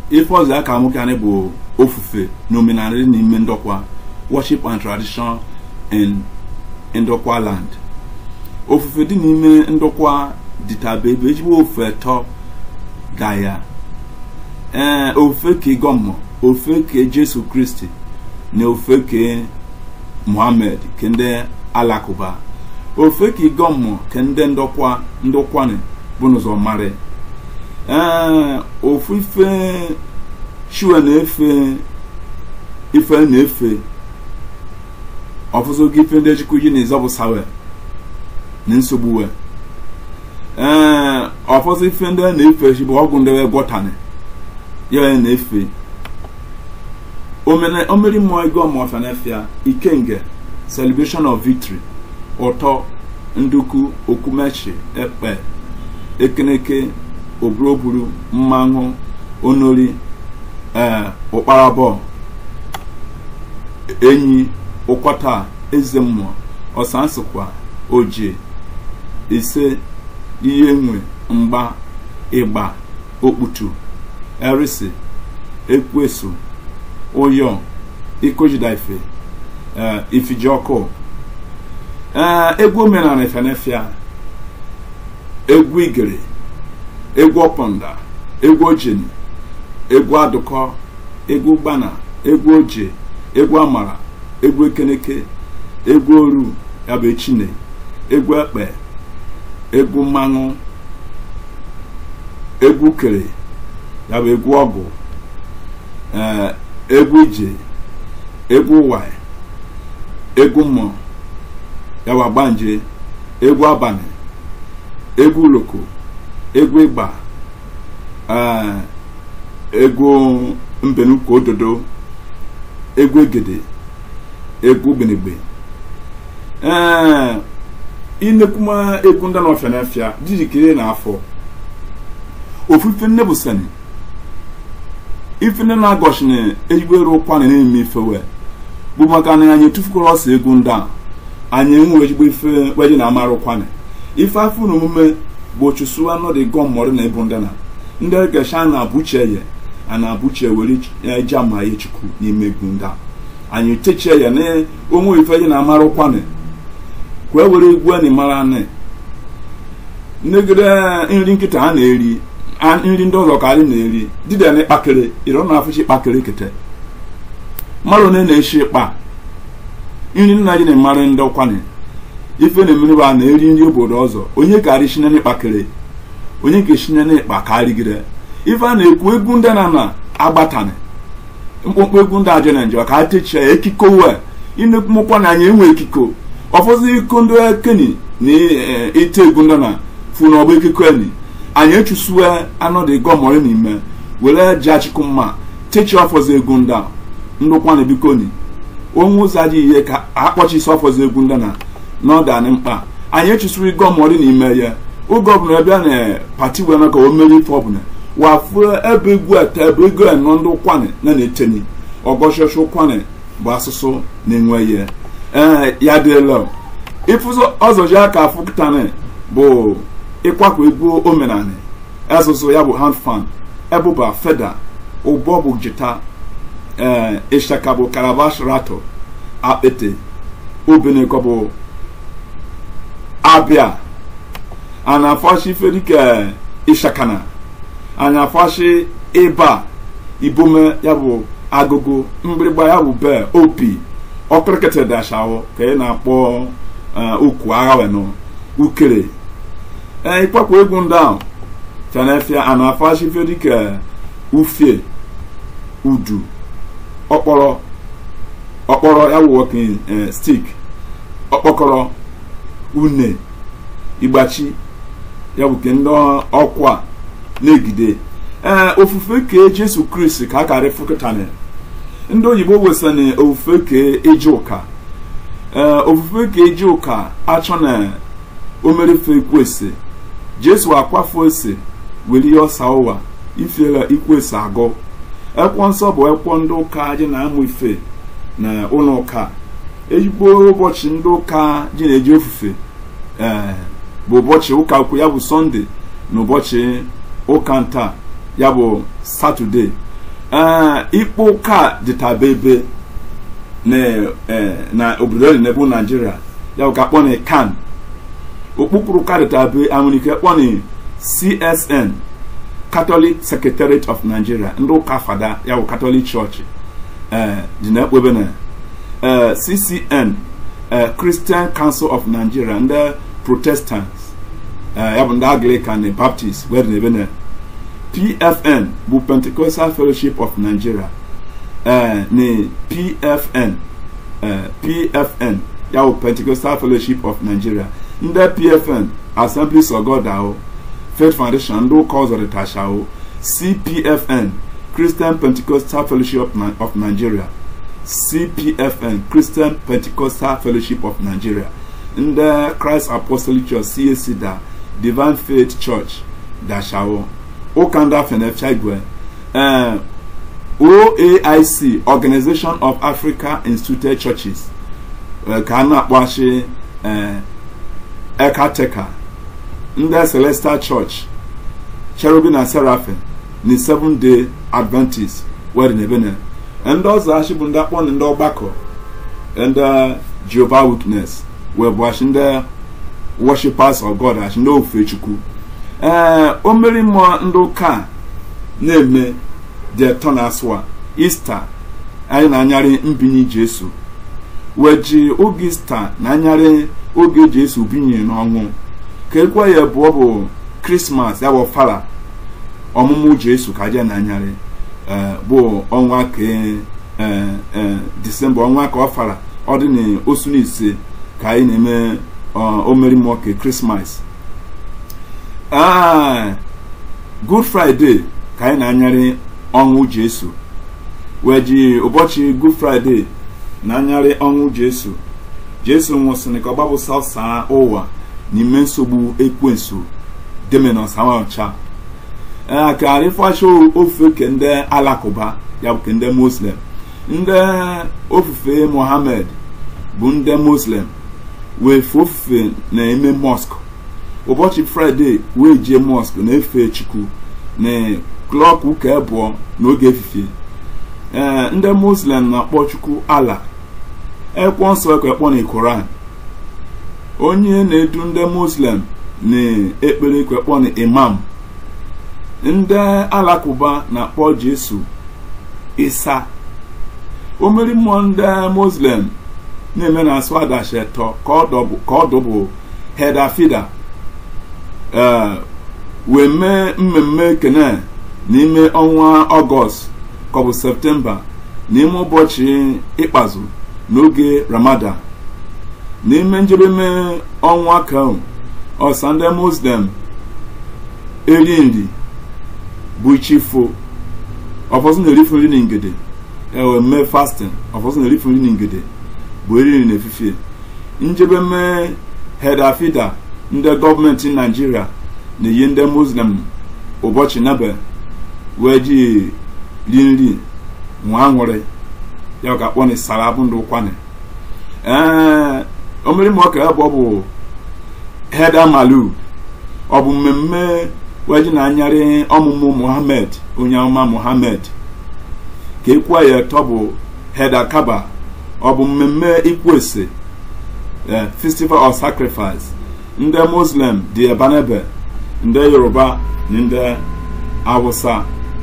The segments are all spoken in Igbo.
ife ọzọ ya ka nwoke anyị bụ ofufe na omenala dị n'ime ndokwa worship and tradition in ndokwa land ofufe dị n'ime ndokwa dịtabe ebe ejigbo ofufe tọ ga ya ee ofufe ke gọmmọ ofufe ke jesu kristi na ofufe ke muhammed ke ndị alakụba ofufe ke gọmmọ ke ndị ndokwa ndokwanị bụ n'ụzọ mara ee ofu ife shiwe na-efe ife na-efe ọfụzụ gị ife ndị ejikwa ji na-ezọbụ sawe na nsogbu we ee ọfọsụ ife ndị na-efe shi bụ ọgwụ ndị wee gwọtani ya na-efe omeri mmụọ ego ọmụọfịa na-efịa ikenge celebration of victory ụtọ nduku okumechi ekpe ekeneke oburoburu mmanụ onori ee ụkparabọ enyi ụkwata eze mmụọ ọsansịkwa oje ise ihe nwe mgba ịgba okputu erisi ekwesu ụyọ ikojidaife ee ifijiọkụ ee egwu omenala efenefia egwu igere egwu ọpọnda egwu ojeni egwu adụkọ egwu gbana egwu oje egwu amara egwu ekeneke egwu oru ya bụ echine egwu ekpe egwu mmanụ egwu kere ya bụ egwu ọgụ ee egwu ije egwu wai egwu mmụọ ya bụ agbanje egwu abalị egwu uloko egwu ịgba ee egwu mbenukwu ododo egwu egede egwu gbenegbe ee inekwuma egwu ndị n'ọfịa n'afịa jijikere n'afọ ofufe nne bụ sani ife ndị na-agọchina ezigbo eru ụkwana na-eme ifewe bụ maka na anyị tụfukwara ọsọ egwu ndị a anyị enwe ezigbo ife weje na amara ụkwana ife afọ na omume bụ chụsụ anọdụ gọmmọrị na ebu ndị na ndị gesha na abụche ye a na-abụche were eji ama ya chukwu n'ime egwu ndị a anyị techie ya na onwe ife je na amara ụkwana kwee were egwu anyị mara anị negide nri nkịta a na-eri nri ndị ọzọ ka anyị na-eri dịda na ịkpakere ịrọ na afụchi ịkpakere kete mmadụ na na-eshi ịkpa nri nna ji na-emara ndị ọkwanye ife na-emere bụ a na-eri nri obodo ọzọ onye ka arịchine n'ịkpakere onye ka eshine n'ịkpa ka arịgide ife a na-ekwu egwu ndị na na agbatani mkpụmkpụ egwu ndị ajọ na njem ka a techie ya ekiko wee inekwumụkwa na anyị enwe ekiko ọfọdụ iko ndị ekeni na ite egwu ndị na fu na ọgba ekiko eni anyị echusue anọdụ gọmọrị n'ime were ji achịkụ mma techie ọfọzọ egwu ndị a ndụkwa na bikoni onwe ụzọ ajị ihe ka akpọchisi ọfọzọ egwu ndị na n'ọdanị mkpa anyị echusiri gọmọrị n'ime ya oge ọbụla bịa na pati wee maka o meri ife ọbụla wafuo ebe egwu ete ebe ego enọ ndị ụkwanị na na-eteni ọgọchọchọ ụkwanị bụ asụsụ na-enwe ihe ee ya dịla ịfụzọ ọzọji aka afụkụtanị bụ ịkwakọ egwu omenanị asụsụ ya bụ hand fan ebụba feda ụbọ bụ jita ee ịshaka bụ karabash rato akpete obenekọ bụ abịa a na-afọchi ife dịka ịshakana a na-afọchi ịba ibome ya bụ agụgụ mgbịrịgba ya bụ bee opi ọkịrịkịtị dashawo ka ị na-akpọ ukwu agha wenụ ukere ee ịkpakwa egwu ndị ahụ chanefia a na-afọchi ife dịka ufie udu ọkpọrọ ọkpọrọ ya bụ walking stick ọkpọkọrọ une igbachi ya bụ ke ndị ọkwa na-egide ee ofufe ke jesu kristi ka a karị fụkịtani ndị oyibo wesana ofufe ke eji ụka ee ofufe ke eji ụka achọ na omerefe ekwese jesu akwafu ese were ihe ọsa ụwa ifiela ikwese agụ ekwo nsọ bụ ekwo ndị ụka ji na-amụ ife na ụlọ ụka ezigbo ụbọchị ndị ụka ji na-eji ofufe ee bụ ụbọchị ụka ukwu ya bụ sọnde na ụbọchị ụka nta ya bụ satọde ikpo ụka dịtabebe na obodo dị n'ebe naijiria ya bụ ka akpọ na kan okpukpuru ụka dịtabe anwụrike kpọ na csn catholic secretariat of nigeria ndị ụka fada ya bụ catholic church dị na ekpebe na ccn christian council of nigeria ndị protestants ya bụ ndị anglican na baptist wee dị n'ebe na pfn bụ pentecostal fellowship of nigeria na pfn pfn ya bụ pentecostal fellowship of nigeria ndị pfn assemblies of god ahụ faith foundation ndị ụka ọzọ dịtacha ahụ cpfn christian pentecostal fellowship of nigeria cpfn christian pentecostal fellowship of nigeria ndị christ apostolic church cac da divine faith church dashawo ụka ndị afenecha igwe oaic organization of africa instituted churches ka a na-akpọchi ekateka ndị celestial church cherubim na seraphim na seven day adventist wedin ebene ndị ọzọ achị bụ ndị akpọ ndị ọgbakọ ndị jehovah witness wee bụ achị ndị worshipers of god achị ndị ofufe chukwu ee o mmeri mmụọ ndị ụka na-eme jetọ na asụa ista anyị na-anyarị mbinye jesu wee ji oge ista na anyarị oge jesu binye n'ọnwụ ka ekwe ya bụ ọ bụ krismas ya bụ fara ọmụmụ jesu ka je na anyarị bụ ọnwa ke disemba ọnwa ka ọ fara ọ dị na osu na ise ka anyị na-eme omeri mmụọ ke krismas good friday ka anyị na-anyarị ọnwụ jesu wee ji ụbọchị good friday na-anyarị ọnwụ jesu jesu nwụsịrị ka ọ gbapụsa ụwa n'ime nsogbu ekwensu demenos awaọcha ee ka arịfacha ofufe ke ndị alakụba ya bụ ke ndị muslim ndị ofufe mohammed bụ ndị muslim wee fe ofufe na-eme mosque ụbọchị fraịde wee jee mosque na-efe chukwu na klọk ụka abụọ n'oge efifie ee ndị muslim na-akpọ chukwu ala ekwo nsọ ekwe ekpọ na koran onye na-edu ndị muslim na-ekpere ekwe ekpọ na imam ndị alakụba na-akpọ jesu isa omeri mmụọ ndị muslim na-eme na asụ adashi eto ka ọ dụbụ hedafida wee mee mmemme kene n'ime ọnwa ọgọst ka ọ bụ septemba n'ime ụbọchị ikpazu n'oge ramadan n'ime njedebe ọnwa ka ọsa ndị muslim eri nri bụ ichifo ọfọdụ na-erifu nri na ngede ewe mee fasting ọfọdụ na-erifu nri na ngede bụ eri nri na efifie njebe mee hedafida ndị gọọmenti naijiria na-eyi ndị muslim ụbọchị nebe wee ji ri nri nwa aṅụrị ya ka kpọ na sarabụ ndụ kwane ee omeri ma ọka bụ ọ bụ heda malud ọ bụ mmemme wee ji na anyarị ọmụmụ muhammed onye ọma muhammed ka ekwa ya tọ bụ heda kaba ọ bụ mmemme ikwese festival of sacrifice ndị muslim dị ebanebe ndị yoruba na ndị awụsa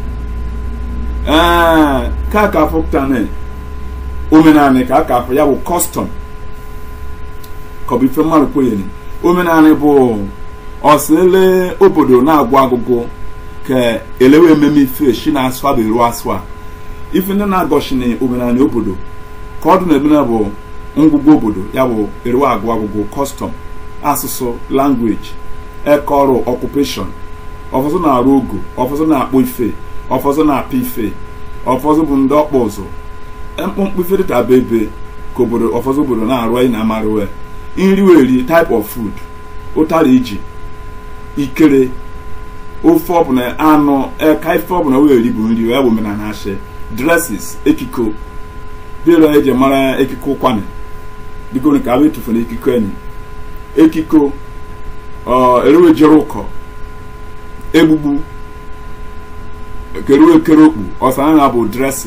ee ka ka fụpụtane omenanị ka aka afọ ya bụ kọstọm ka ọ bụ ife mmadụ kwenyere omenanị bụ ọsịle obodo na-agwụ agụgụ ka elewe ememe ife shi na-asụ abụ eru asụ a ife ndị na-agọchini omenanị obodo ka ọ dị na ebena bụ ngwụgwọ obodo ya bụ eru agụ agụgụ kọstọm asụsụ langweji ekọrụ ọkupeshọn ọfọdụ na-arụ ogo ọfọdụ na-akpụ ife ọfọdụ na-apị ife ọfọdụ bụ ndị ọkpụ ụzụ mkpụmkpụ ife dịta bụ ebe ka obodo ọfọdụ obodo na-arụ anyị na-amarụ nri weri type of food ụtara iji ikere ofe ọbụla anụ eka ife ọbụla weri bụ nri ya bụ omenala ashe dresses ekiko bịara eji mara ekiko ụkwanị biko ka abụ etufere ekiko enyi ekiko erewejere ụkọ egbugbu keru ekere okpu ọsana na bụ dresi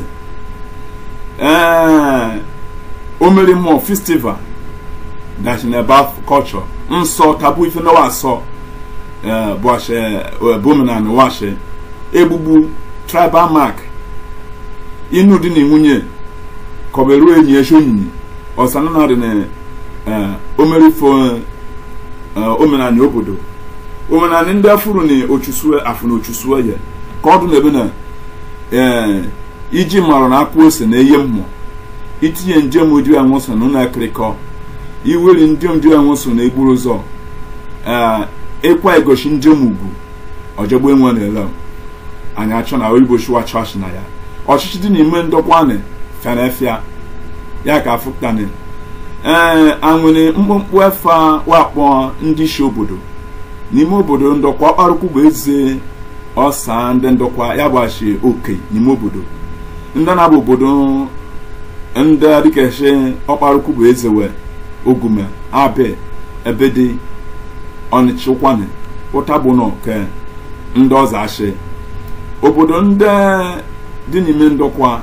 ee omeri mmụọ festival dashi na ebe culture nsọ tabu ife na wasọ bụ ashe bụ omenala washe egbugbu tribal mark inu dị na nwunye kọberu enyi eshi onyinyi ọsana na dị na omerifo omenala obodo omenala ndị afụrụ na ochusue afụ na ochusue ya ka ọ dị na ebe na ee iji marụ na akpụ ose na eye mmụọ itinye njem ụdị anwụ so na ụlọ akịrịkọ iweri ndị ndị anwụ so na egburu ụzọ ee ịkwa egoshi njem ugwu ọjọgbo enwe na-ele anyị achọ na oyibo shuwa chọọchị na ya ọchịchị dị n'ime ndọkwa na fenefia ya ka afụtani ee anwere mkpụmkpụ efe wakpọ ndị isi obodo n'ime obodo ndọkwa ọkparụkwu bụ eze ọsa ndị ndọkwa ya gbachi oke n'ime obodo ndị na-abụ obodo ndị dịkashi ọkparụkwu bụ eze wee ogume abe ebede ọnịcha ụkwanị ụtabụnọ ke ndị ọzọ achị obodo ndị dị n'ime ndọkwa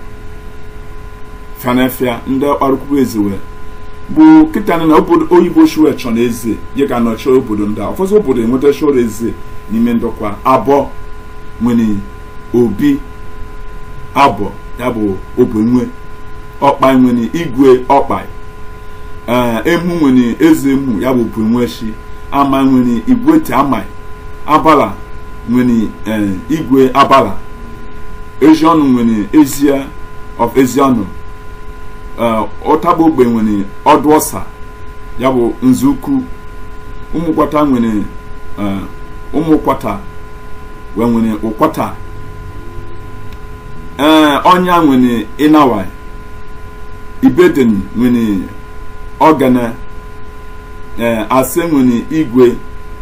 fanefia ndị ọkparụkwu bụ eze wee bụ kịta na obodo oyibo shuwe chọ na eze ya ga nọchi obodo ndị a ụfọdụ obodo enweta shoro eze n'ime ndọkwa abụọ nwere obi abụọ ya bụ obenwe ọkpa nwere igwe ọkpa emu nwere eze emu ya bụ obenwe shi ama nwere igwe te ama abala nwere igwe abala ezi ọnụ nwere ezie of ezi ọnụ ụtaba ogbe nwere ọdụ ọsa ya bụ nzukwu ụmụkwata nwere ụmụkwata wee nwere ụkwata ee ọnya nwere ịnawa ibedeni nwere ọgana ee ase nwere igwe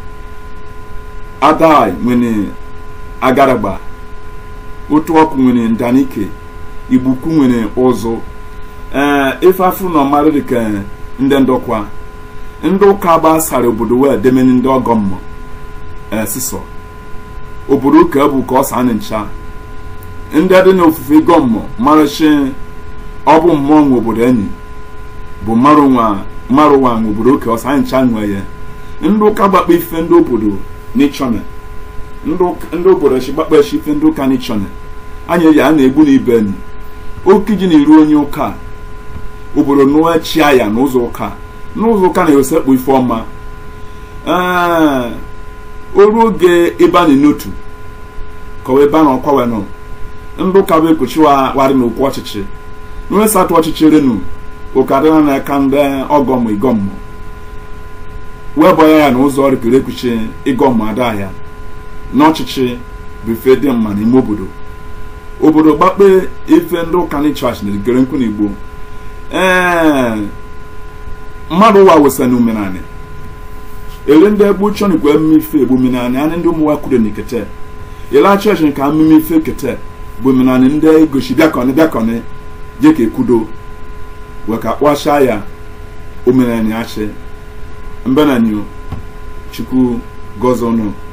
adai nwere agaragba otu ọkụ nwere ndanike igbukwu nwere ụzụ ee ife afụ na ọmarị dịka ndị ndọkwa ndị ụka gbasara obodo wee demeni ndị ọgọ mmụọ ee sisọ obodo ụka bụ ka ọ sa na ncha ndị dị n'ofufe ịgọ mmụọ marịchi ọ bụ mmụọ nwe obodo enyi bụ mmarụ nwa nwe obodo ụka ọsa ncha nwe ya ndị ụka gbakpa ife ndị obodo n'ịchọna ndị obodo chi gbakpa echi ife ndị ụka n'ịchọna anya ya a na-egbu na ibe enyi oke ji na-eru onye ụka obodo nụọ chia ya n'ụzọ ụka n'ụzọ ụka na-ewesekpu ife ọma ee oru oge ebe a na-enotu kọwa ebe a na ọkwa wenụ ndị ụka bụ ekpuchi warị na okwu ọchịchị nwesatụ ọchịchị renu ụka dịna n'aka ndị ọgọmụ igọmmụ wee bọya ya na ụzọ rikere ekpuchi ịgọmmụ ada ya n'ọchịchị bụ ife dị mma n'ime obodo obodo gbakpe ife ndị ụka ni chọọchị na egere nkwu n'igbo ee mmadụ ụwa wesa na omenanị ele ndị egbu chọnikwa emume ife egbu omenanị anyị ndị ụmụ kwuru n'ikete ele chọọchị nke emume ife kete bụ omenanị ndị egosi bịakọnị bịakọnị je ka ekwudo wee ka kpọchaa ya omenanị achị mbenanyo chukwu gọzie ụnụ